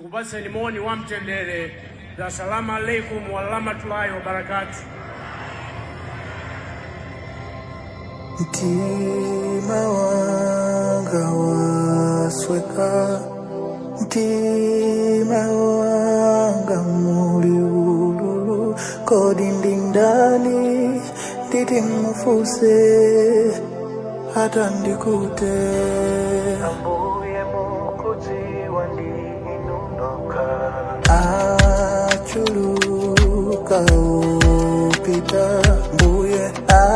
kupaseni moni wa mtendere za salamu alaikum warahmatullahi wabarakatu. Mtima wanga wasweka, mtima wanga muli ululu, kodi ndi ndani nditi mufuse hata ndikute ambuye mukudziwa ndinundoka achuluka upita mbuye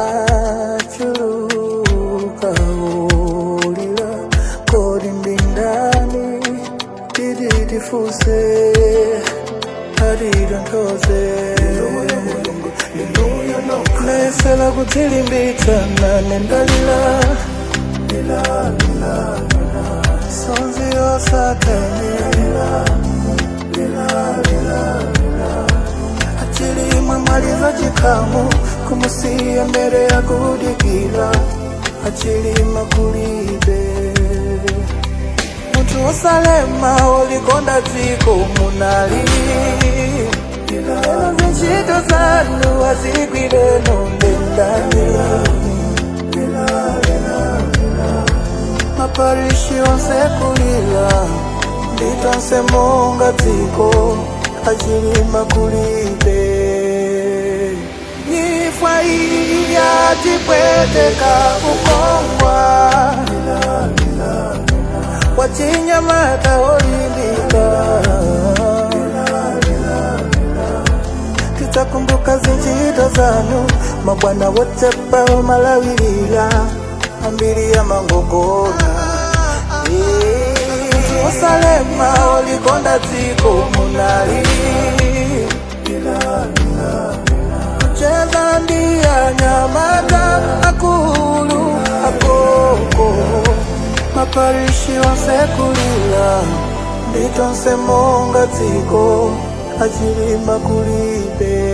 achuluka ulila kodi ndi ndani titifuse hatitontoze nesela kudzilimbitsa nane ndalila sonzi yosatani achilimwe mwaliza chikhamu kumusiya mbere ya kudikira achilima kulibe munthu wosalema wolikonda dziko munali eno zintchito zanu azigwireno ndendani maparishi onse kulira nditonse monga dziko achilima kulibe nyifwa iyi yatipweteka kukongwa wachinyamata olimbika tidzakumbuka zinchito zanu mabwana wotepa malawirira ambiri ya mangongona osalema olikonda dziko munali kucheza ndi anyamata akulu akoko maparishi onse kulira nditonse monga dziko achilima kulibe